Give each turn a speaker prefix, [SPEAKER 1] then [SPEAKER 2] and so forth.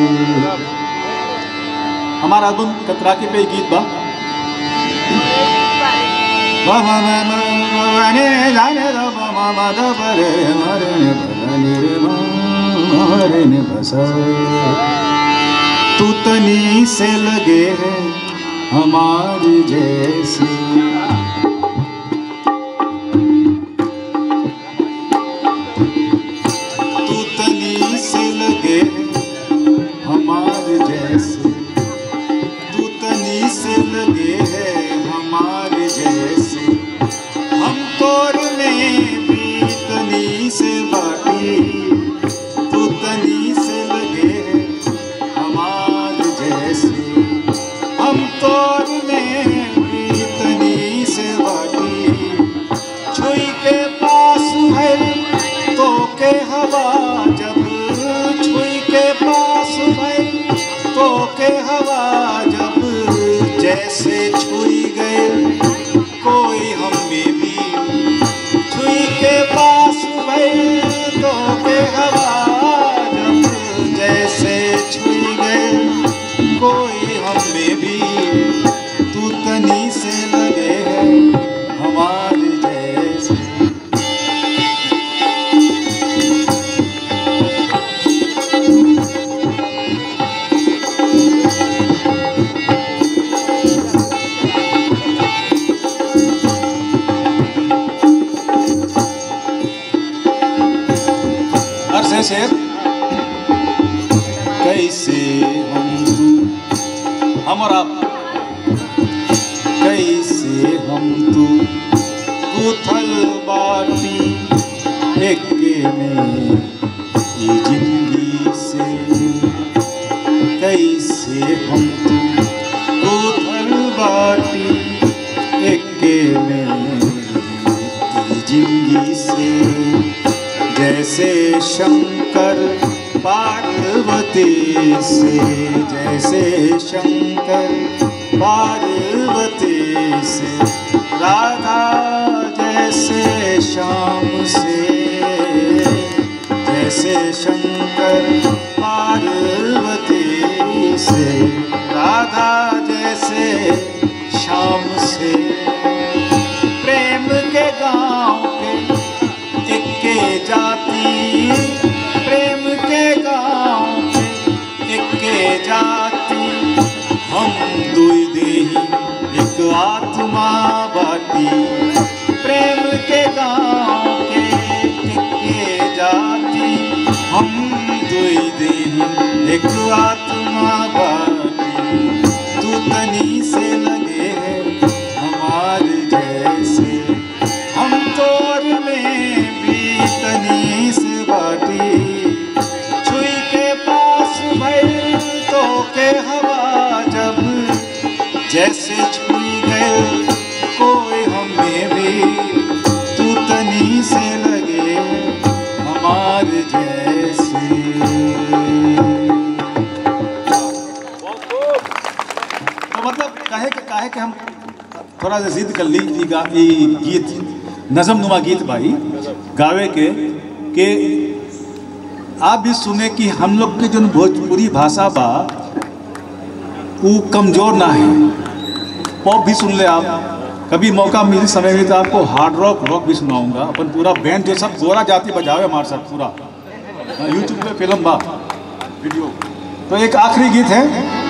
[SPEAKER 1] हमारा एल्बम कतरा के पे गीत बा वा वा वा वा वा वा ने ला ने रा वा वा वा दा ब रे मा रे ने ब रा ने रे मा मा रे ने ब सा तू तनी से लगे है हमारी जैसी तू तनी से लगे हमारे जैसे तू तनी से लगे है हमारे जैसे हम तोर में भी तनी से बाटी तू तनी से लगे है हमारे जैसे हम तोर में भी तनी से बाटी छुई के पास है तो के हवा जब छुई के पास है तो के हवा जब जैसे छुई गए कोई हमें भी छुई के पास है तो के हवा जब जैसे छुई गए कोई हमें भी तू तनी से लगे है हमारे जैसे और से शेर कैसे हम तू हम और आप कैसे हम तू गुथल बाटी एके में ये जिंदगी से कैसे हम तू गुथल बाटी एके में ये जिंदगी से जैसे शंकर पार्वती से जैसे शंकर पार्वती से राधा जैसे श्याम से जैसे शंकर पार्वती से राधा जैसे श्याम से प्रेम के गांव के इक्के जाती प्रेम के गांव के इक्के जाती हम दुई देही एक आत्मा बाटी प्रेम के गांव के इक्के जाती हम दुई देही एक आत्मा बाटी तू तनी से लगे है हमारे जैसे हम तोर में भी तनी से बाटी छुई के पास भइल तो के हवा जब जैसे छुई गए कोई हमें भी तू तनी से लगे हमारे जैसे तो मतलब काहे के काहे के हम थोड़ा सा जिद कर ली ई गा ई गीत नजम नुमा गीत भाई गावे के के आप भी सुने कि हम लोग के जो भोजपुरी भाषा बा वो कमजोर ना है पॉप भी सुन ले आप कभी मौका मिली समय में तो आपको हार्ड रॉक रॉक भी सुनाऊंगा अपन पूरा बैंड जो सब गोरा जाति बजावे हमारे साथ पूरा यूट्यूब पे फिल्म बा वीडियो तो एक आखिरी गीत है